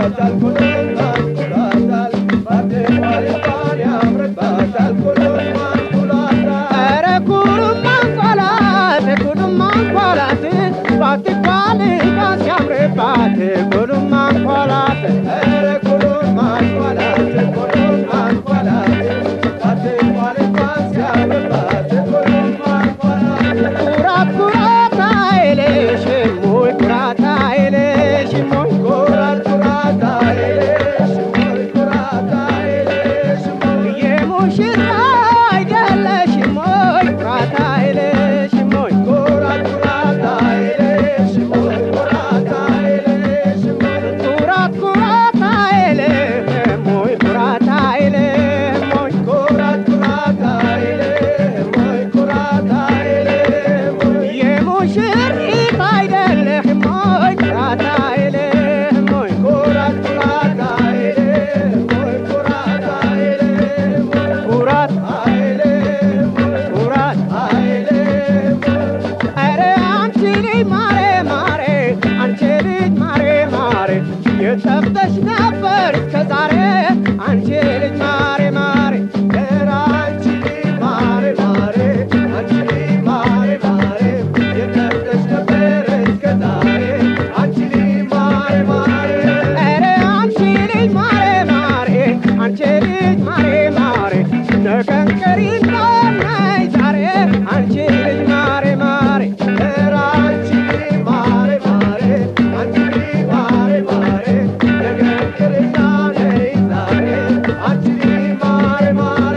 ያምርባታል ኩሎማን ኩሏታል ባትኳል እንኳን ያምርባታል ኩሎማን ኩሏታል ኧረ ኩሉም አንኳላት ኩሉም አንኳላት ባትኳል እንኳን ሲያምርባት ኩሉም አንኳላት ኧረ ኩሎማን ኩሏት ኩሎማን ኩሏት ባትኳል እንኳን ሲያምርባት ኩሎማን ኩሏት ኩራት ኩራት አይልሽም ወይ ኩራት አይልሽም ወይ ኩራት ኩራት አይልሽም ወይ ኩራት አይልሽም ወይ የሙሽራ አይደለሽም ወይ ኩራት አይልሽም ወይ ኩራት ኩራት አይልሽም ወይ ኩራት አይልሽም ወይ ኩራት ኩራት አይልህም ወይ ኩራት አይልህም ወይ ኩራት ኩራት አይልህም ወይ ኩራት አይልህም ወይ የሙሽሪት አይደለህም ወይ ኩራት አይልህም ወይ ኩራት ኩራት አይልህም ወይ ኩራት አይልህም ወይ ኩራት አይልህም ወይ ኩራት አይልህም ወይ ኧረ አንቺ ልጅ ማሬ ማሬ አንቺ ልጅ ማሬ ማሬ የጠፍተሽ ነበር እስከ ዛሬ አንቺ ልጅ ማሬ ማሬ ኧረ አንቺ ማሬ ማሬ አንቺ ማሬ ማሬ የጠፍተሽ ነበር እስከ ዛሬ አንቺ ማሬ ማሬ ኧረ አንቺ ልጅ ማሬ ማሬ አንቺ ልጅ ማሬ ማሬ ነቀንቀሪ ነይ ዛሬ አንቺ ልጅ ማሬ ማሬ ኧረ አንቺ ማሬ ማሬ አንቺ ማሬ ማሬ ነገር ቅርና ነይ ዛሬ አንቺ ማሬ ማሬ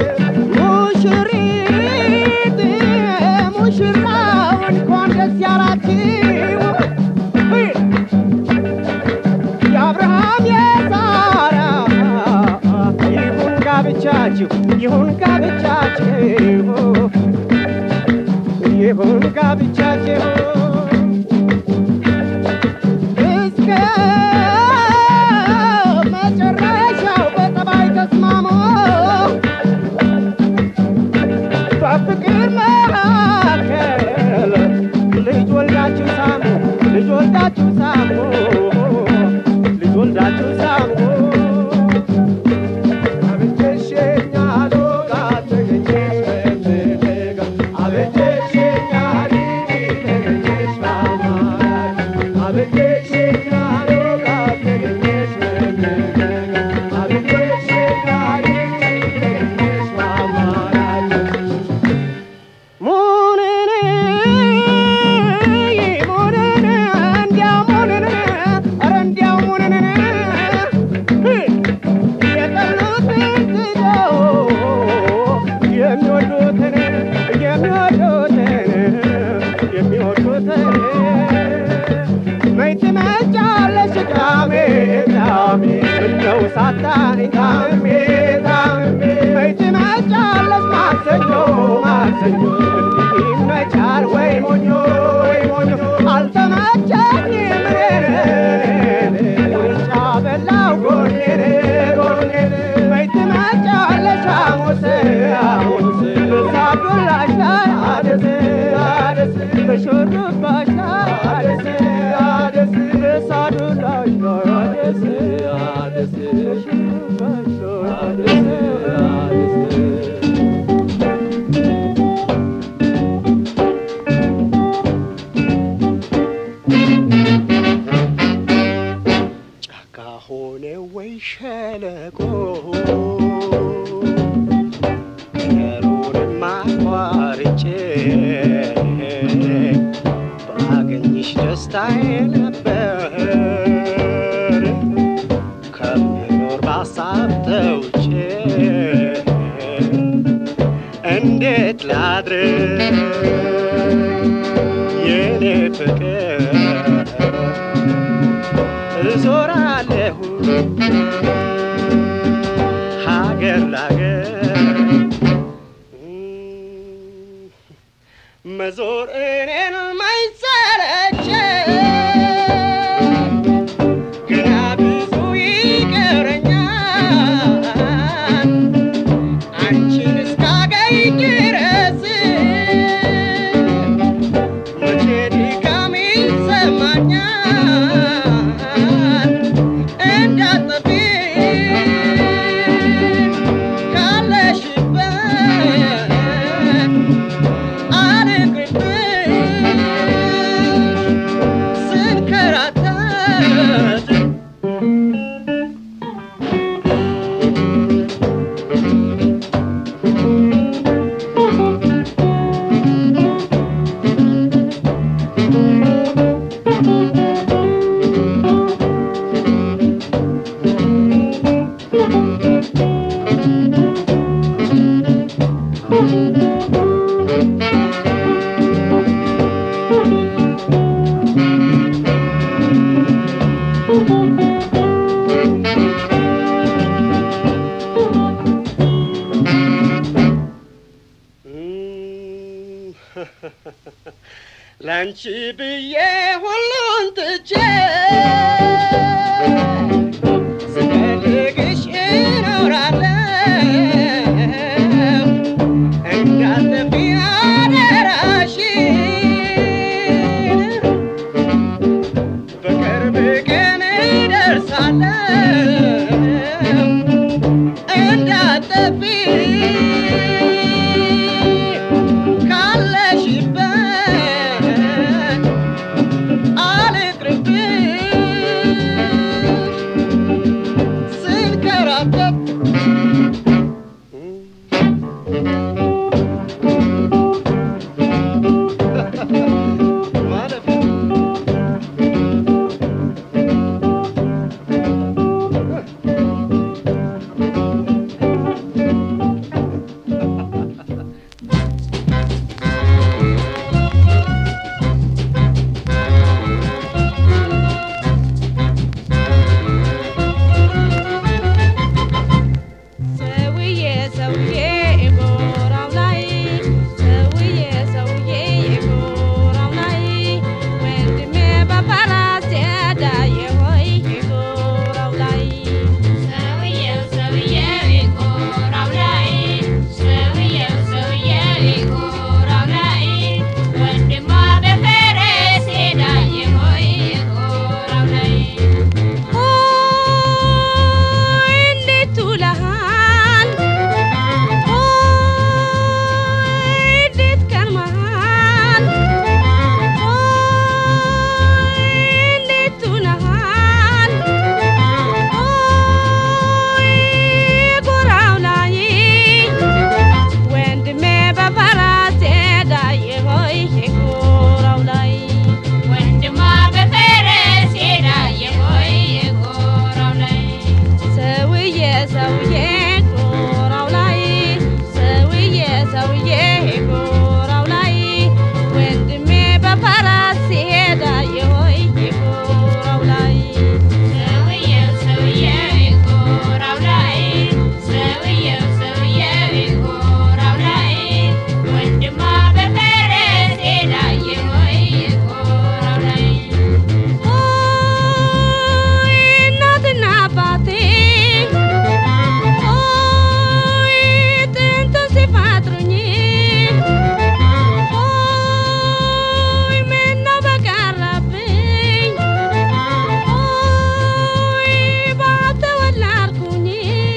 ሙሽሪት ሙሽራው እንኳን ደስ ያላችሁ የአብርሃም የሳራ ይሁን ጋብቻችሁ ይሁን ጋብቻችሁ ይሁን ጋብቻችሁ እስከ መጨረሻው በጠባይ ተስማሙ በፍቅር መካከል ልጅ ወልዳችሁ ሳሙ ልጅ ወልዳችሁ ሳሙ ልጅ ወልዳችሁ ሳሙ አበጀሽኛል ጋር ተገኘሽ በፍቅር አበጀሽኛል ተገኘሽ በአማራጭ አበጀሽኛል ጋር ተገኘሽ በፍቅር አበጀሽኛል ተገኘሽ በአማራጭ ሙንን ሙንን እንዲያው ሙንን ኧረ እንዲያው ሙንን የጠሉትን ትተው የሚወዱትን የሚወዱትን የሚወዱትን መች ትመጫለሽ ቅዳሜ ቅዳሜ ምነው ሳታኝ ታምሜ ታምሜ መች ትመጫለሽ ማክሰኞ ማክሰኞ እንዲህ ይመቻል ወይ ሞኞ ወይ ሞኞ አልተመቸኝም እኔን ውርጫ በላው ጎኔን ጎኔን መች ትመጫለሽ ሐሙስ ሐሙስ በሳዱላሽ ላይ አደስ አደስ በሹሩባሽ ላይ አደስ አደስ በሳዱላሽ ላይ አደስ አደስ በሹሩባሽ ላይ አደስ አደስ ጫካ ሆነ ወይ ሸለቆ ነገሩንም አቋርጬ ባገኝሽ ደስታዬ ነበር ከምኖር ባሳብ ተውጬ እንዴት ላድር የኔ ፍቅር እዞራለሁ ሀገር ላገር መዞር እኔን ማይሰለች ገና ብዙ ይቀረኛል አንቺን እስካገኝ ድረስ መቼ ድካም ይሰማኛል ላንቺ ብዬ ሁሉን ትቼ ስፈልግሽ እኖራለሁ እንዳትጠፊ አደራሽን በቅርብ ቀን እደርሳለሁ እንዳትጠፊ ካለሽበት አልቅርብሽ ስንከራተት ማለት ነው። ሰውዬ ሰውዬ ጎራው ላይ ሰውዬ ሰውዬ ጎራው ላይ ወንድሜ በፈረስ ዳየ ሆይ ጎራው ላይ ሰውየው ሰውየው የጎራው ላይ ሰውየው ሰውየው የጎራው ላይ ወንድሟ በፈረስ ሄዳየ ሆይ የጎራው ላይ ሆይ እንዴት ውለሃል ሆይ እንዴት ከርመሃል ሆይ እንዴት ውለሃል ሆይ ጎራው ላይ ወንድሜ በፈረስ ዳየ ሆይ ጎራው ላይ ወንድሟ በፈረስ ሄዳየ ሆይ የጎራው ላይ ሰውዬ ሰውዬ ጎራው ላይ ሰውዬ ሰውዬ ጎራው ላይ ወንድሜ በፈረስ ሲሄድ አየሆይ ጎራው ላይ ሰውየው ሰውየው የጎራው ላይ ሰውየው ሰውየው የጎራው ላይ ወንድሟ በፈረስ ሄዳየ ሆይ የጎራው ላይ ሆይ እናትና አባቴ ሆይ ጥንት ሲፈጥሩኝ ሆይ ምነው በቀረብኝ ሆይ ባልተወለድኩኝ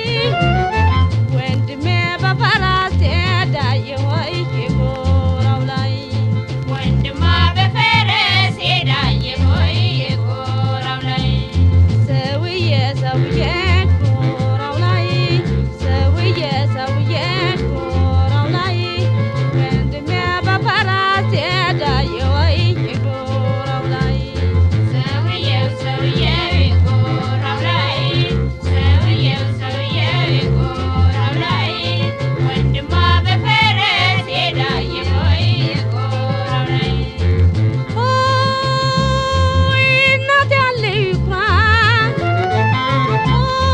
ወንድሜ በፈረስ ዳየ ሆይ ጎራው ላይ ወንድሟ በፈረስ ሄዳየ ሆይ የጎራው ላይ ሰውዬ ሰውዬ ጎራው ላይ ሰውዬ ሰውዬ ጎራው ላይ ወንድሜ በፈረስ ዳየ ሆይ ጎራው ላይ ሰውየው ሰውየው የጎራው ላይ ሰውየው ሰውየው የጎራው ላይ ወንድሟ በፈረስ ሄዳየ ሆይ የጎራው ላይ ሆይ እናት ያለ ይኩራ ሆይ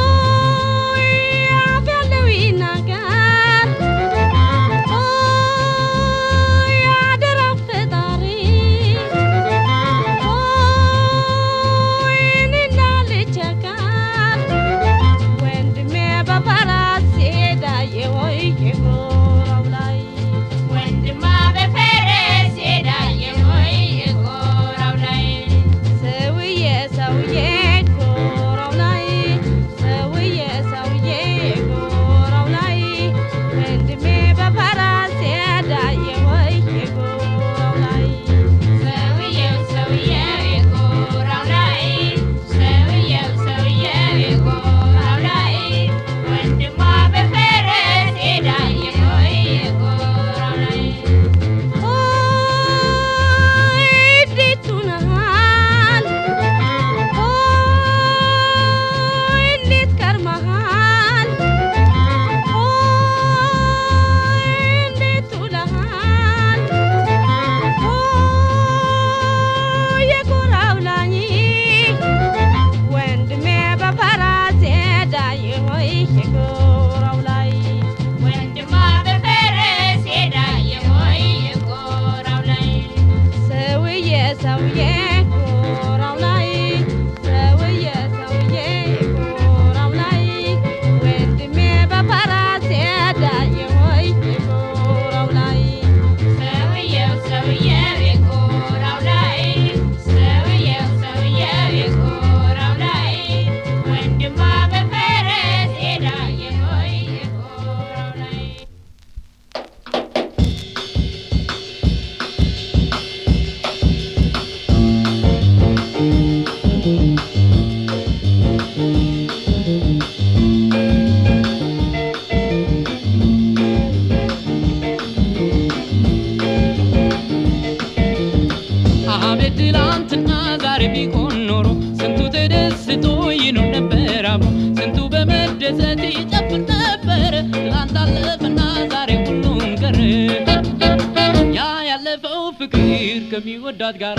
በመደሰት ይጨፍር ነበር ትላንት አለፈና ዛሬ ሁሉም ቀረ ያ ያለፈው ፍቅር ከሚወዳት ጋራ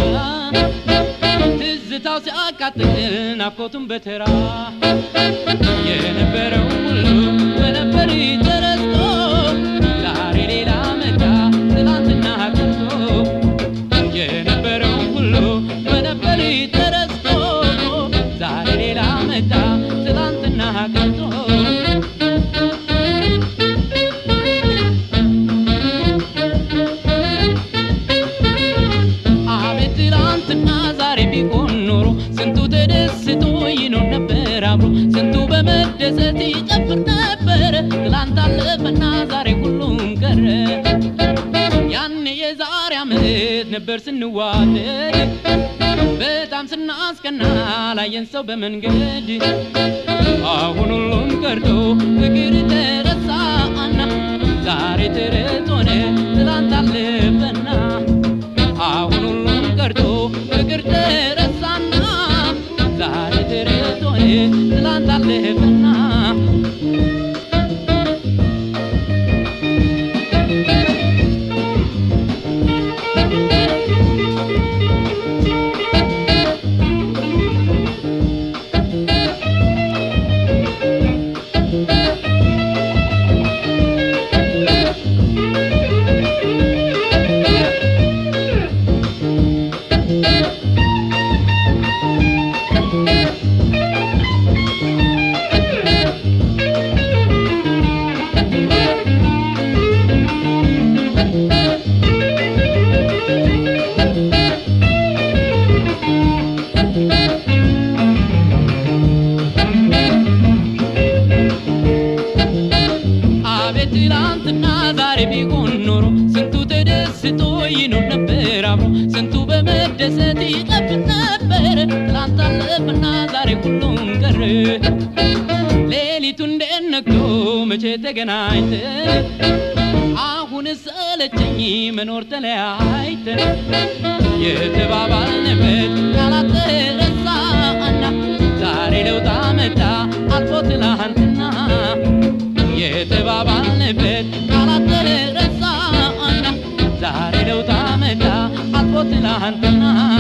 ትዝታው ሲያቃጥል ናፍቆቱን በተራ የነበረው ሁሉ በነበር ተረስቶ ዛሬ ሌላ መጣ ትላንትና ቀርቶ የነበረው ሁሉ በነበር ተረስቶ ዛሬ ሌላ መጣ ትላንትና ቀርቶ አቤት ትላንትና ዛሬ ቢሆን ኖሮ ስንቱ ተደስቶ ይኖር ነበር አብሮ ስንቱ በመደሰት ይጨፍር ነበር ትላንት አለፈና ዛሬ ሁሉም ቀረ ያኔ የዛሬ ዓመት ነበር ስንዋደድ በጣም ስናስቀና ላየን ሰው በመንገድ አሁን ሁሉም ቀርቶ ፍቅር ተረሳና ዛሬ ተረት ሆነ ትላንት አለፈና አሁን ሁሉም ቀርቶ ፍቅር ተረሳና ዛሬ ተረት ሆነ ትላንት አለፈና አቤት ትላንትና ዛሬ ቢሆን ኖሮ ስንቱ ተደስቶ ይኖር ነበር አብሮ ስንቱ በመደሰት ይጠብቅ ነበር ትላንት አለፈና ዛሬ ሁሉም ቀረ ሌሊቱ እንዴት ነግቶ መቼ ተገናኝተን አሁን ሰለቸኝ መኖር ተለያይተን የተባባልንበት ቃላት ተረሳና ዛሬ ለውጥ አመጣ አልፎ ትላንትና የተባባልንበት ቃላት ተረሳና ዛሬ ለውጥ አመጣ አልፎ ትላንትና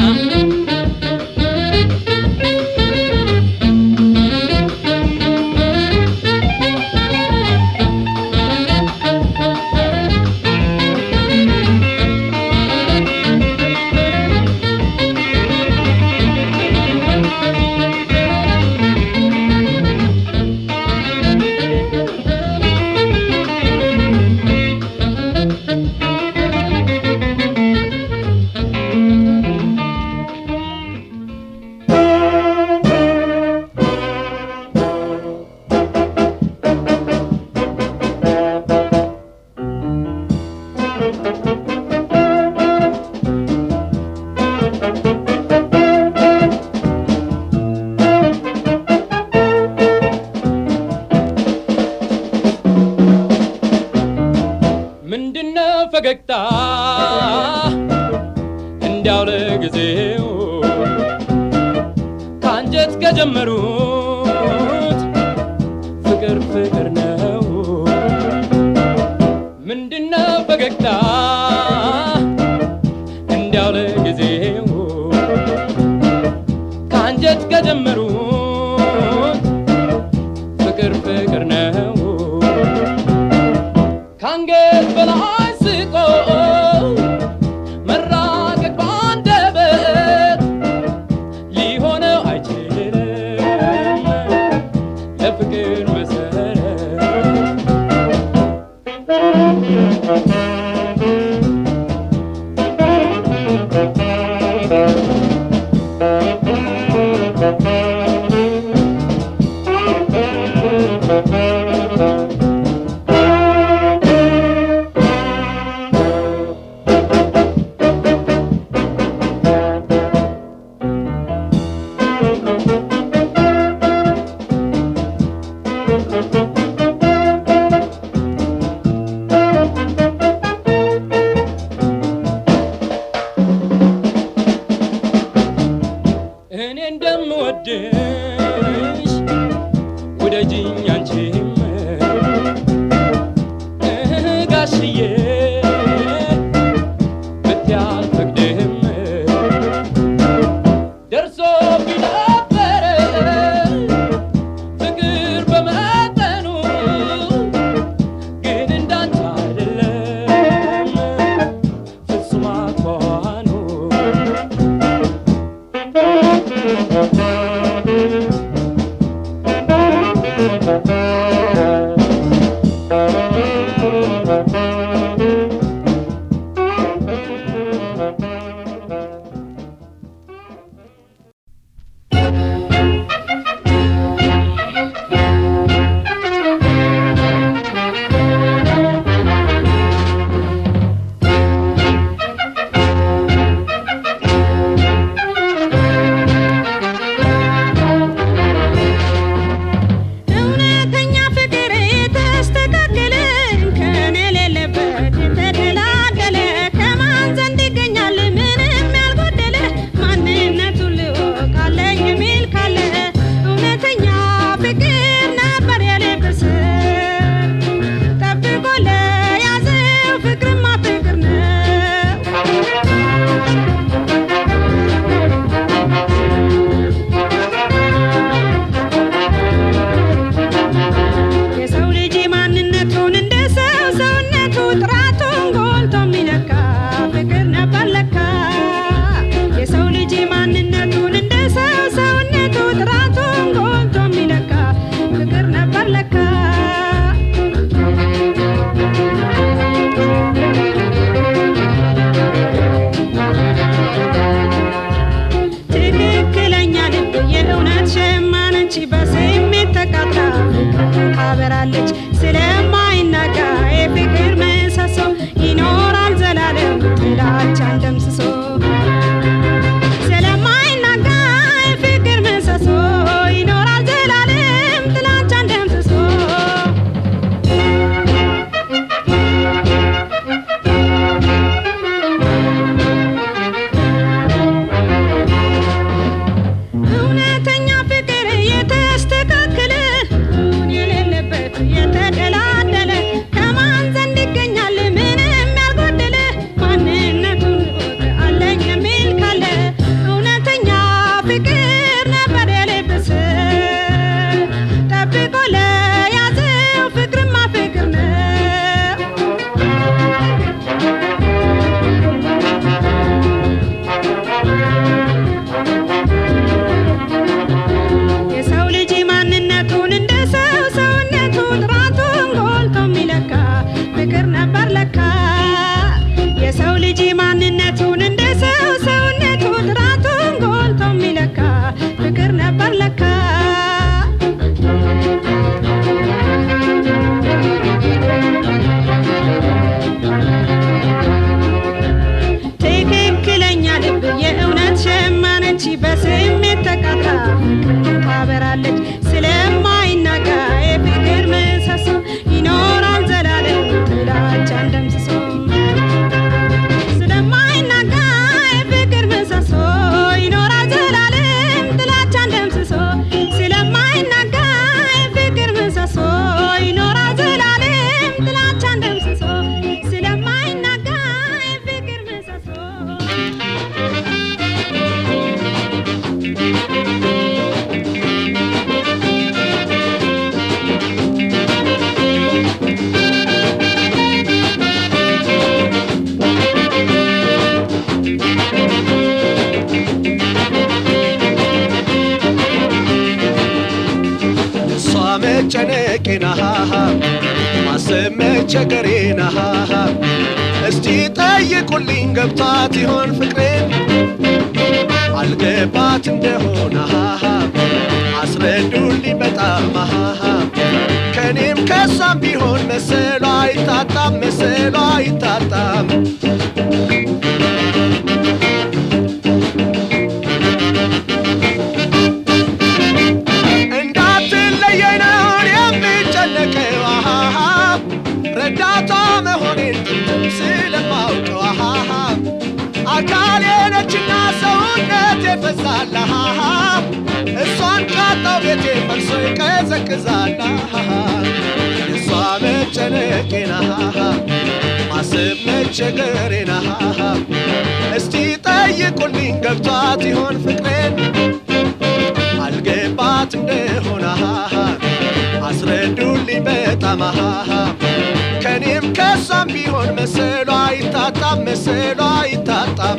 ምንድነው ፈገግታ እንዲያው ለጊዜው ከአንጀት ከጀመሩት ፍቅር ፍቅር ነው ምንድነው ፈገግታ እንዲያው ለጊዜው ከአንጀት ከጀመሩት ፍቅር ፍቅር ነው ከአንገት በላይ ስቆ መራቀቅ ባንደበት ሊሆነው አይችልም ለፍቅር መሰረት እኔ እንደምወድሽ ውደጂኝ እውነተኛ ፍቅር የተስተካከለ እንከን የሌለበት የተደላደለ ከማን ዘንድ ይገኛል ምንም ያልጎደለ ማንነቱን ልወቅ አለኝ የሚል ካለ እውነተኛ ፍቅር ነበር የልብስ ጠብቆ ለያዘው ፍቅርማ ፍቅር ነው የሰው ልጅ ማንነቱን እንደ ሰው ሰውነቱ ጥራቱን ጎልቶ የሚለካ ፍቅር ነበር ለካ የሰው ልጅ ማንነቱን እንደ ሰው ሰውነቱ ጥራቱን ጎልቶ የሚለካ ፍቅር ነበር ለካ ትክክለኛ ልብ የእውነት ሸማነች በስሜት ተቃጥላ ፍቅርን ታበራለች ስለማይናጋ የፍቅር ምሰሶ ይኖራል ዘላለም ጥላቻን ደምስሶ ስለማይናጋ የፍቅር ምሰሶ ይኖራል ዘላለም ጥላቻን ደምስሶ እውነተኛ ፍቅር የተስተካከለ ሁን የሌለበት የተደላደለ ከማን ዘንድ ይገኛል ምንም ያልጎደለ ማንነቱን እወቅ አለኝ የሚል ካለ እውነተኛ ፍቅር ነበር የልብስ ጠብቆ ለያዘው ፍቅርማ ፍቅር ነው የሰው ልጅ ማንነቱን እንደ ሰው ሰውነቱ ጥራቱን ጎልቶ የሚለካ ፍቅር ነበር ለካ የሰው ልጅ ማንነቱን እንደ ሰው ሰውነቱ ጥራቱን ጎልቶ የሚለካ ፍቅር ነበር ለካ ትክክለኛ ልብ የእውነት ሸማነች በስሜት ተቃጥላ ፍቅርን ታበራለች ስለማይናጋ የፍቅር ምሰሶ ይኖራል ዘላለም ጥላቻን ደምስሶ ስለማይናጋ የፍቅር ምሰሶ ይኖራል ዘላለም ጥላቻን ደምስሶ ስለማይናጋ የፍቅር ምሰሶ ይኖራል ዘላለም ጥላቻን ደምስሶ ስለማይናጋ የፍቅር ምሰሶ እሷ መጨነቄና ማሰብ መቸገሬና እስቲ ጠይቁልኝ ገብቷት ይሆን ፍቅሬን አልገባት እንደሆነ አስረዱልኝ በጣም ከኔም ከሷም ቢሆን መሰሏ አይታጣም መሰሏ አይታጣም እንዳትለየኝ ነው የምጨነቀው አሃሃ ረዳቷ መሆኔን ጥንትም ስለማውቀው አሃሃ አካሌ ነችና ሰውነት የፈዛል አሃሃ እሷን ካጣው ቤቴ ፈርሶ ይቀዘቅዛል አሃሃ እሷ መጨነቄን አሃሃ ማሰብ መቸገሬን አሃሃ እስቲ ጠይቁልኝ ገብቷት ይሆን ፍቅሬን አልገባት እንደሆነ አስረዱልኝ በጣም ከኔም ከሷም ቢሆን መሰሏ አይታጣም መሰሏ አይታጣም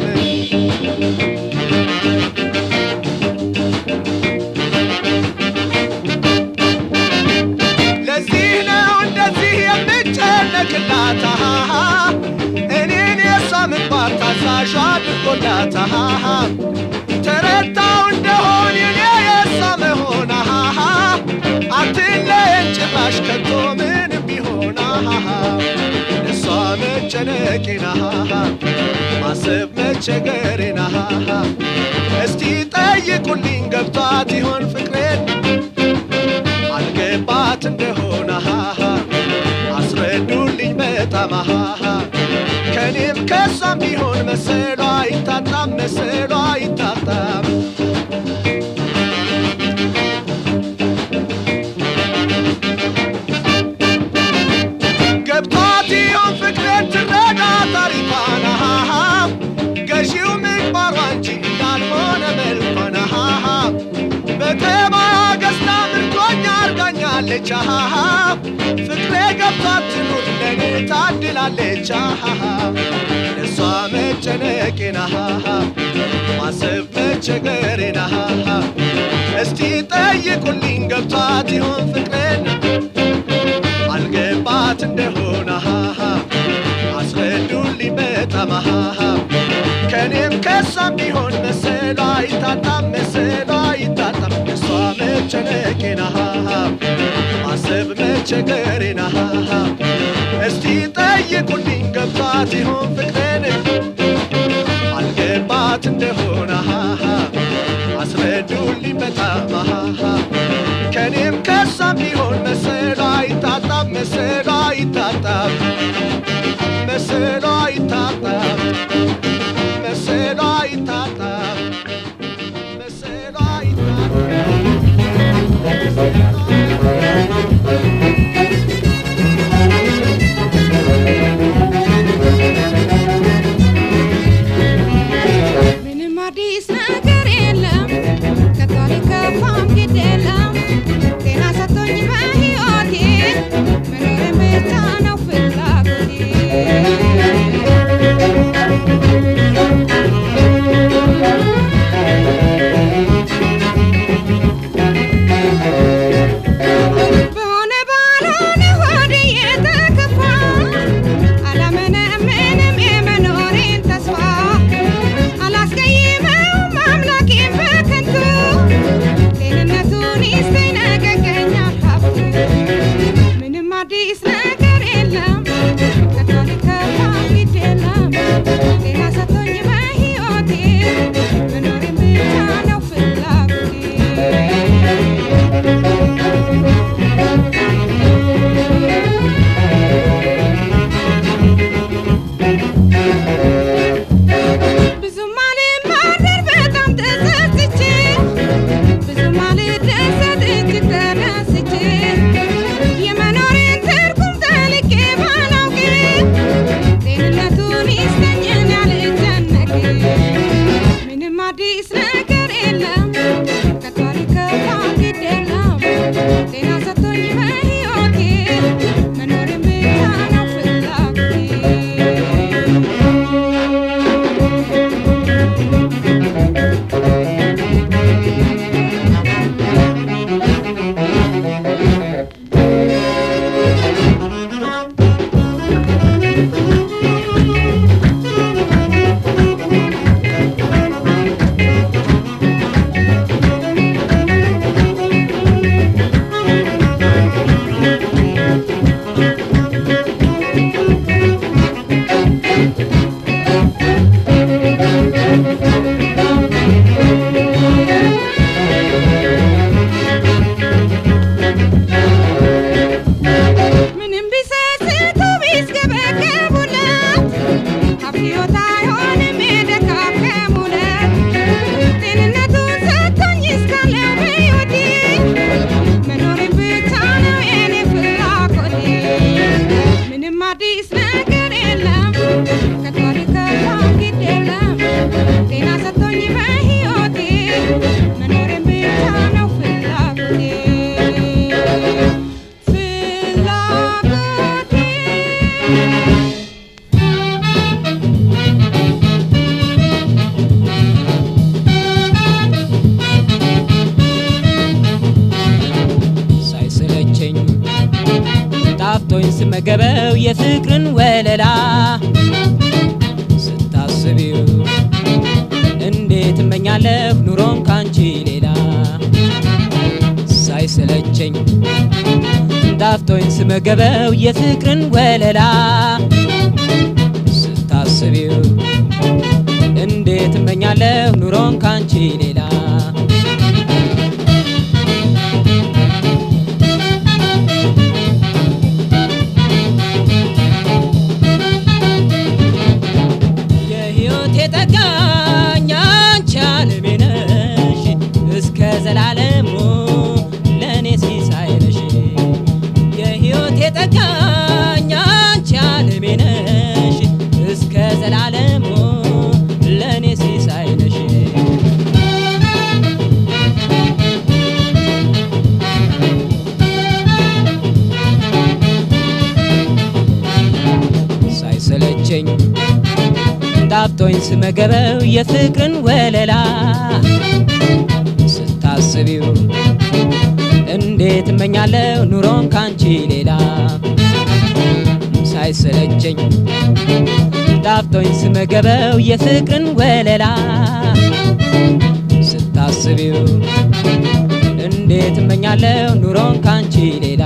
ሞላት አሃሃ ተረታው እንደሆን የኔ የሷ መሆን አሃሃ አትለየን ጭራሽ ከቶ ምንም ቢሆን አሃሃ እሷ መጨነቄን አሃሃ ማሰብ መቸገሬን አሃሃ እስቲ ጠይቁልኝ ገብቷት ይሆን ፍቅሬን አልገባት እንደሆነ አሃሃ አስረዱልኝ በጣም አሃሃ ከኔም ከሷም ቢሆን መሰሏ አይታጣም መሰሏ አይታጣም ገብቷት ይሆን ፍቅሬን ትረዳ ታሪኳን አሃሃ ገዢው ምግባሯ እንጂ እንዳልሆነ መልኳን አሃሃ በተባያ ገዝታ ምርኮኛ አርጋኛለች አሃሃ ፍቅሬ ገብቷት ትኑር ለኔ ታድላለች አሃሃ እሷ መጨነቄን አሃሃ ማሰብ መቸገሬን አሃሃ እስቲ ጠይቁልኝ ገብቷት ይሆን ፍቅሬን አልገባት እንደሆነ አሃሃ አስረዱልኝ በጣም አሃሃ ከኔም ከሷም ቢሆን መሰሏ አይታጣም መሰሏ አይታጣም እሷ መጨነቄን አሃሃ ማሰብ መቸገሬን አሃሃ እስቲ ጠይቁልኝ ገብቷት ይሆን ፍቅሬን አልገባት እንደሆነ አሃሃ አስረዱልኝ በጣም አሃሃ ከኔም ከሷም ቢሆን መሰሏ አይታጣም መሰሏ አይታጣም መሰሏ አይታጣም መሰሏ አይታጣም መሰሏ አይታጣም ምንም አዲስ ነገር የለም ከታሪክ ከፋም ግድ የለም ጤና ሰጥቶኝ በሕይወቴ መኖሬን ብቻ ነው ፍላጎቴ በሆነ ባልሆነ ሆዴ የተከፋ አላመነምንም የመኖሬን ተስፋ አላስቀይመውም አምላኬን በከንቱ ጤንነቱን ይስጠኝ ነገ ይገኛል ሀብቱ ምንም አዲስ ነገር የለም ከታሪክ ከፋም ግድ የለም ጤና ሰጥቶኝ በሕይወቴ መኖሬን ብቻ ነው ፍላጎቴ ብዙም አልማረር በጣም ተጸጽቼ ብዙም አልደሰት እጅግ ተደስቼ የመኖሬን ትርጉም ጠልቄ ባላውቅ ጤንነቱን ይስጠኝ እኔ አልጨነቅ ምንም አዲስ ነገር የለም ከታሪክ ከፋም ግድ የለም ጤና ሰጥቶኝ በሕይወቴ መኖሬን ብቻ ነው ፍላጎቴ ምንም ቢሰስቱ ቢስገበገቡለት ሀብት ሕይወት አይሆንም የደካከሙለት ጤንነቱን ሰጥቶኝ እስካለው በሕይወቴ መኖሬን ብቻ ነው የኔ ፍላጎቴ ምንም አዲስ ነገር የለም ከታሪክ ከፋም ግድ የለም ጤና ሰጥቶኝ በሕይወቴ መኖሬን ብቻ ነው ፍላጎቴ ፍላጎቴ ሳይሰለቸኝ ጣፍቶኝ ስመገበው የፍቅርን ወለላ ስታስቢው እመኛለሁ ኑሮን ካንቺ ሌላ ሳይሰለቸኝ ጣፍቶኝ ስመገበው የፍቅርን ወለላ ስታስቢው እንዴት እመኛለሁ ኑሮን ካንቺ ሌላ የሕይወቴ ጠጋኝ አንቺ ዓለሜ ነሽ እስከ ዘላለሙ ለእኔ ሲሳይ ነሽ የሕይወቴ ጠጋኝ አንቺ ዓለሜ ነሽ እስከ ዘላለሙ ለእኔ ሲሳይ ነሽ ሳይሰለቸኝ ጣፍቶኝ ስመገበው የፍቅርን ወለላ ስታስቢው እንዴት እመኛለሁ ኑሮን ካንቺ ሌላ ሳይሰለቸኝ ጣፍቶኝ ስመገበው የፍቅርን ወለላ ስታስቢው እንዴት እመኛለሁ ኑሮን ካንቺ ሌላ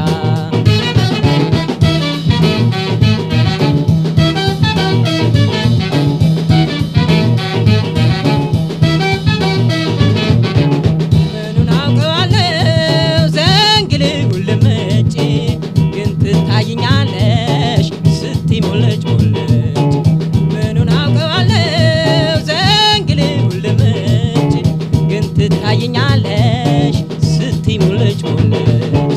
ምኑን አውቀዋለሁ ዘንግል ጉልምጭ ግን ትታይኛለሽ ስቲ ሙልጭ ሙልጭ ምኑን አውቀዋለሁ ዘንግል ጉልምጭ ግን ትታይኛለሽ ስቲ ሙልጭ ሙልጭ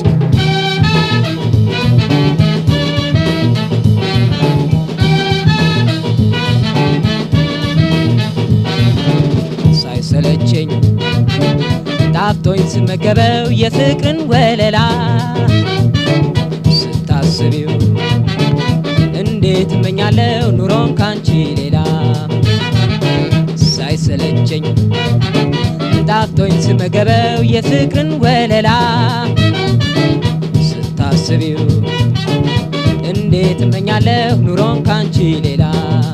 ሳይሰለቸኝ ጣፍቶኝ ስመገበው የፍቅርን ወለላ ስታስቢው እንዴት እመኛለሁ ኑሮን ካንቺ ሌላ ሳይሰለቸኝ ጣፍቶኝ ስመገበው የፍቅርን ወለላ ስታስቢው እንዴት እመኛለሁ ኑሮን ካንቺ ሌላ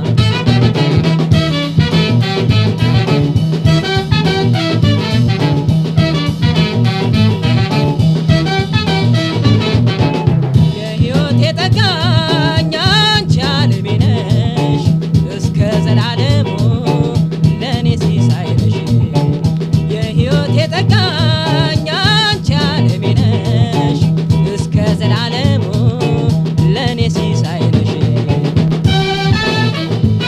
የሕይወቴ ጠጋኝ አንቺ ዓለሜ ነሽ እስከ ዘላለሙ ለእኔ ሲሳይ ነሽ የሕይወቴ ጠጋኝ አንቺ ዓለሜ ነሽ እስከ ዘላለሙ ለእኔ ሲሳይ ነሽ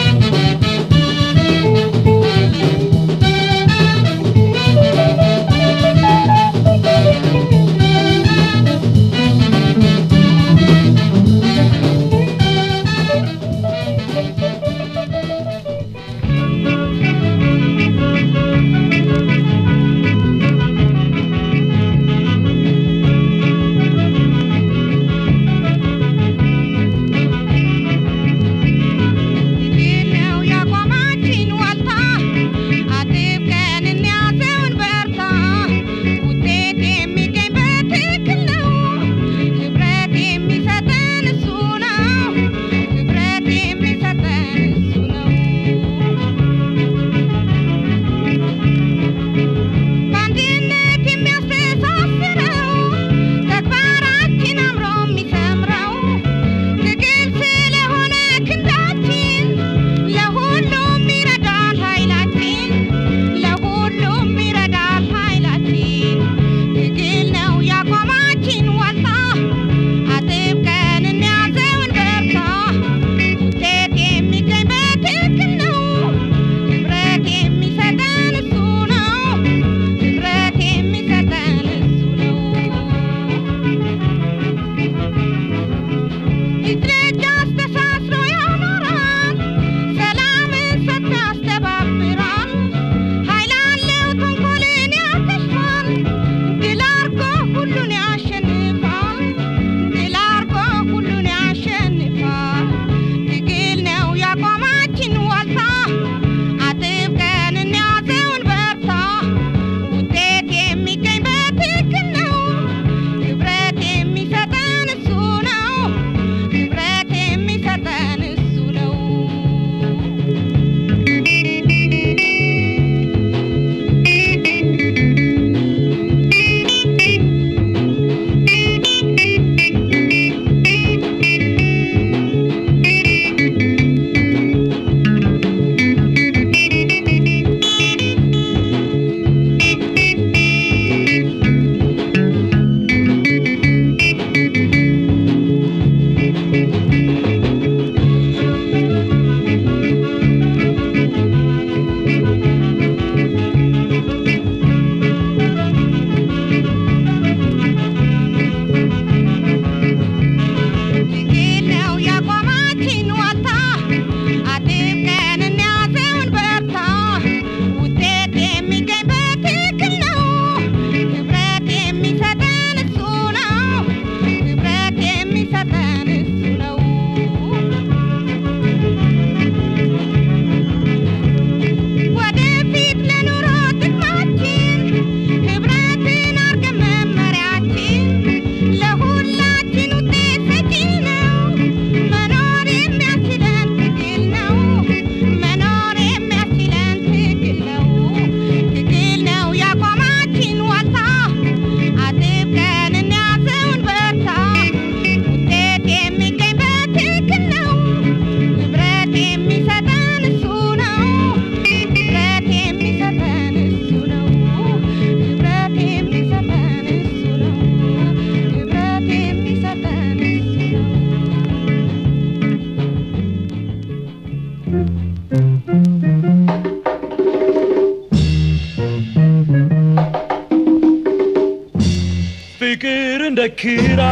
እንደ ክራ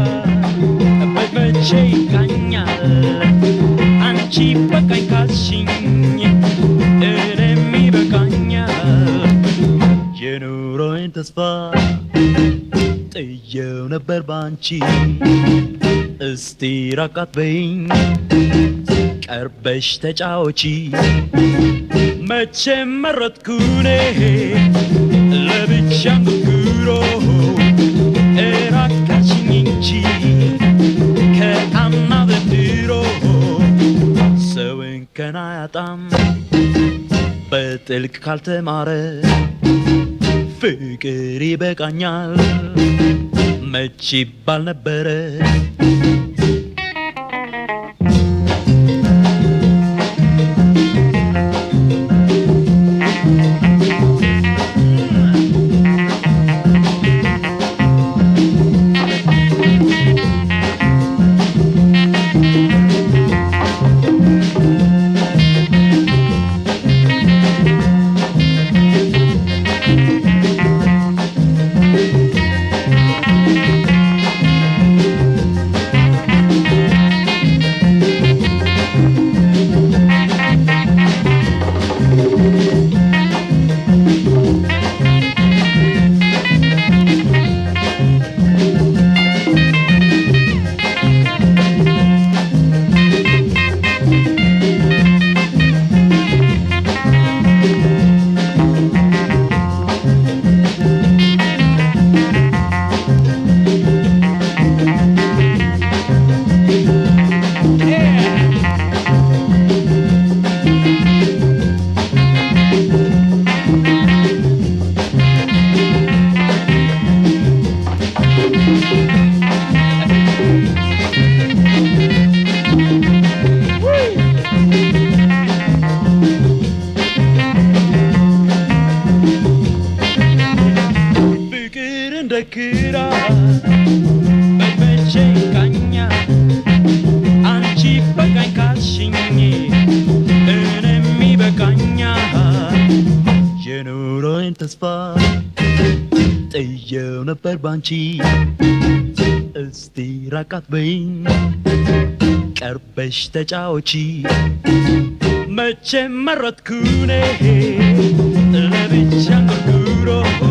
በመቼ ይቃኛል አንቺ በቃኝ ካልሽኝ እኔም ይበቃኛል የኑሮዬን ተስፋ ጥየው ነበር ባንቺ እስቲ ራቃት በይኝ ቀርበሽ ተጫወቺ መቼም መረጥኩኔ ለብቻ እንጉርጉሮ እራቃችኝ እንጂ ከአምና ዘንድሮ ሰውን ከና ያጣም በጥልቅ ካልተማረ ፍቅር ይበቃኛል መች ይባል ነበረ ፍቅር እንደ ክራ በመቼ ይቃኛል አንቺ በቃኝ ካልሽኝ እኔም ይበቃኛል የኑሮዬን ተስፋ ጥየው ነበር ባንቺ እስቲ ራቃት በይኝ ቀርበሽ ተጫወቺ መቼም መረጥኩኔ ለብቻ እንጉርጉሮ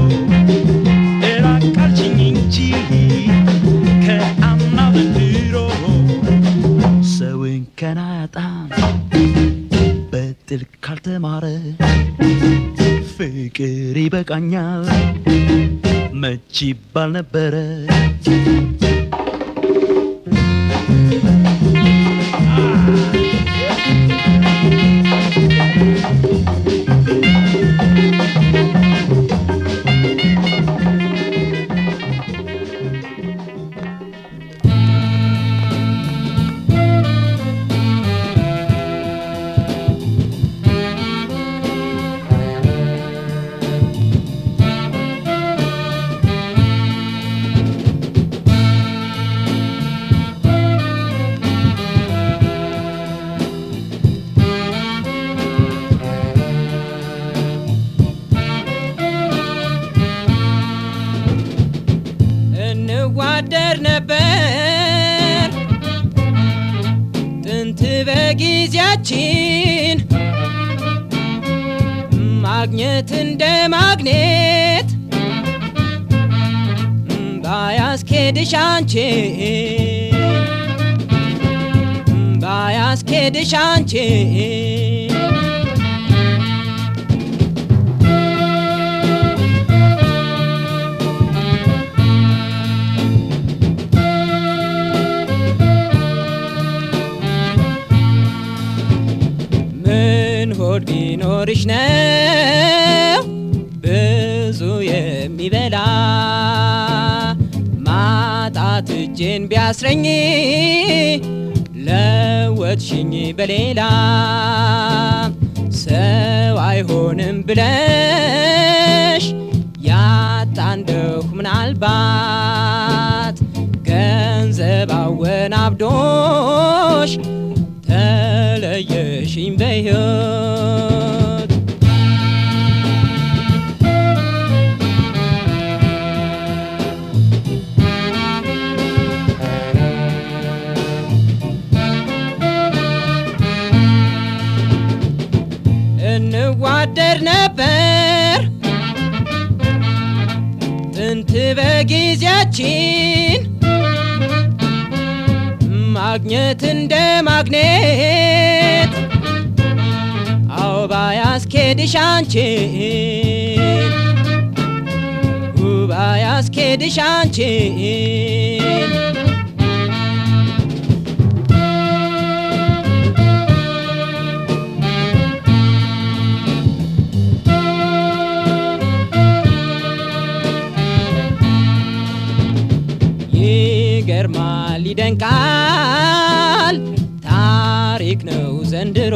እራቃልችኝ እንጂ ከአምና ዘንድሮ ሰውን ከና ያጣም በጥልቅ ካልተማረ ፍቅር ይበቃኛል መች ይባል ነበረ እንዋደር ነበር ጥንት በጊዜያችን ማግኘት እንደ ማግኔት ባያስኬድሽ አንቺ ባያስኬድሽ አንቺ ምን ሆድ ቢኖርሽ ነው ብዙ የሚበላ ማጣት እጄን ቢያስረኝ ለወጥሽኝ በሌላ ሰው አይሆንም ብለሽ ያጣ እንደሁ ምናልባት ገንዘብ አወናብዶሽ ተለየሽኝ በሕይወት እንዋደድ ነበር ጥንት በጊዜያችን ማግኘት እንደ ማግኔት አውባ ያስኬድሽ አንቺን ውባ ያስኬድሽ አንቺን ይገርማል ይደንቃል ታሪክ ነው ዘንድሮ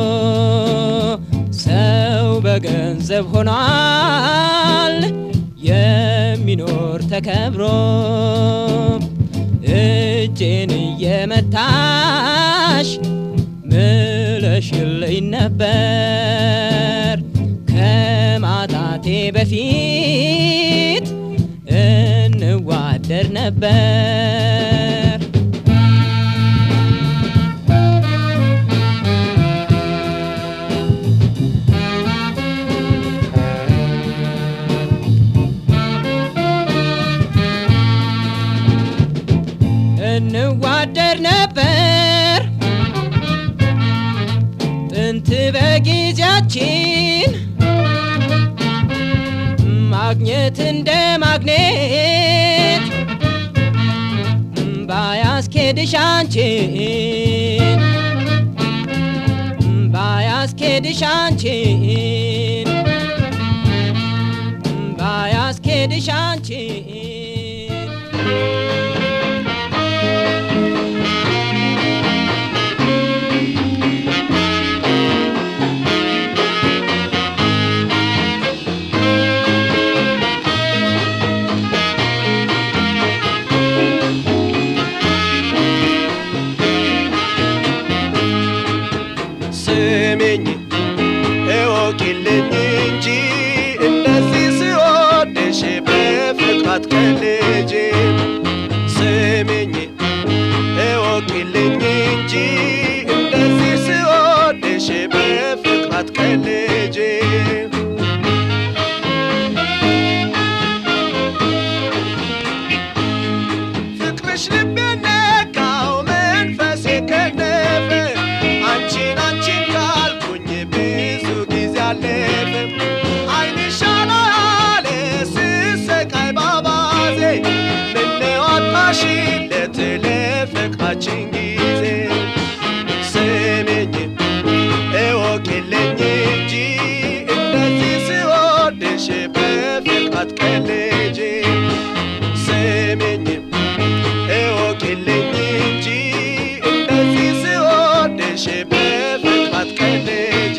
ሰው በገንዘብ ሆኗል የሚኖር ተከብሮ እጄን እየመታሽ ምለሽልኝ ነበር ከማጣቴ በፊት እንዋደር ነበር እንዋደር ነበር ጥንት በጊዜያችን ማግኘት እንደ ማግኔት ባያስኬድሽ አንቺን ባያስኬድሽ አንቺን ባያስኬድሽ አንቺን ስሚኝ እወቂልኝ እንጂ እንደዚህ ስወድሽ በፍቅር አትቀልጂ። ስሚኝ እወቂልኝ እንጂ እንደዚህ ስወድሽ በፍቅር አትቀልጂ። ፍቅርሽ ልቤን ነካው መንፈሴ ከነፈ አንቺን አንቺን ካልኩኝ ብዙ ጊዜ አለፈ ዓይንሽ አላለ ስሰቃይ ባባዜ ምነው አጣሽለት ለፍቅራችን ጊዜ ስሚኝ እወቂልኝ እንጂ እንደዚህ ስወድሽ በፍቅር አትቀልጂ ስሚኝ እወቂልኝ እንጂ እንደዚህ ስወድሽ በፍቅር አትቀልጂ።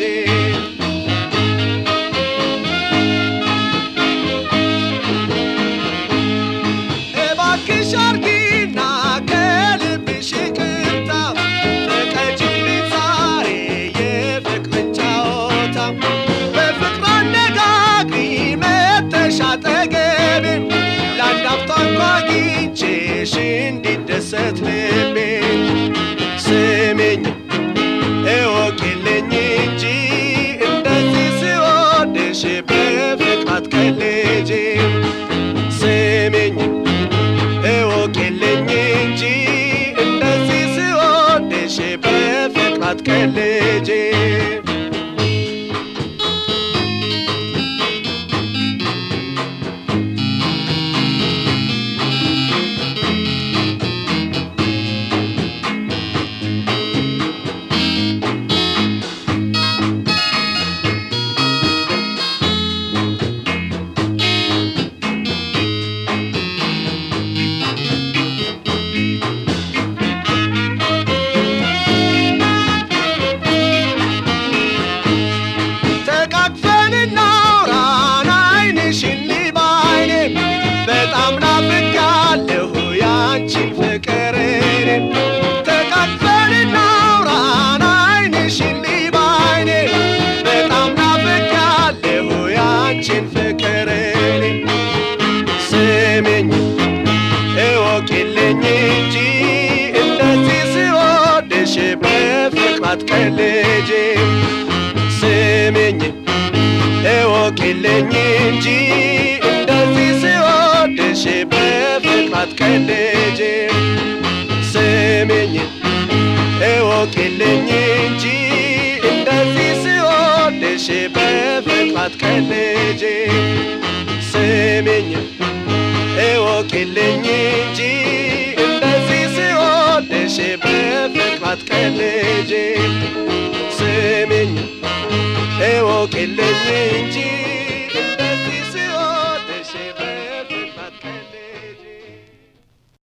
እባክሽ አርጊና ከልብሽ ይቅርታ ፍቀጂልኝ ዛሬ የፍቅርን ጨዋታ በፍቅር አነጋግሪ መተሽ አጠገቤ ለአንድ አፍታ እንኳ አግኝቼሽ እንዲደሰት ልቤ ስሚኝ እወቂልኝ እንጂ እንደዚህ ስወድሽ በፍቅር አትቀልጂ ስሚኝ እወቂልኝ እንጂ እንደዚህ ስወድሽ በፍቅር አትቀልጂ ተቃቅፈን እናውራን ዓይንሽን ልይ በዓይኔ በጣም ናፍቄያለሁ ያንቺን ፍቅር እኔ ተቃቅፈን እናውራን ዓይንሽን ልይ በዓይኔ በጣም ናፍቄያለሁ ያንቺን ፍቅር እኔ ስሚኝ እወቂልኝ እንጂ እንደዚህ ስወድሽ በፍቅር አትቀልጂ ስሚኝ እወቂልኝ እንጂ እንደዚህ ስወድሽ በፍቅር አትቀልጂ ስሚኝ እወቂልኝ እንጂ እንደዚህ ስወድሽ በፍቅር አትቀልጂ ስሚኝ እወቂልኝ እንጂ እንደዚህ ስወድሽ በፍቅር አትቀልጂ ስሚኝ እወቂልኝ እንጂ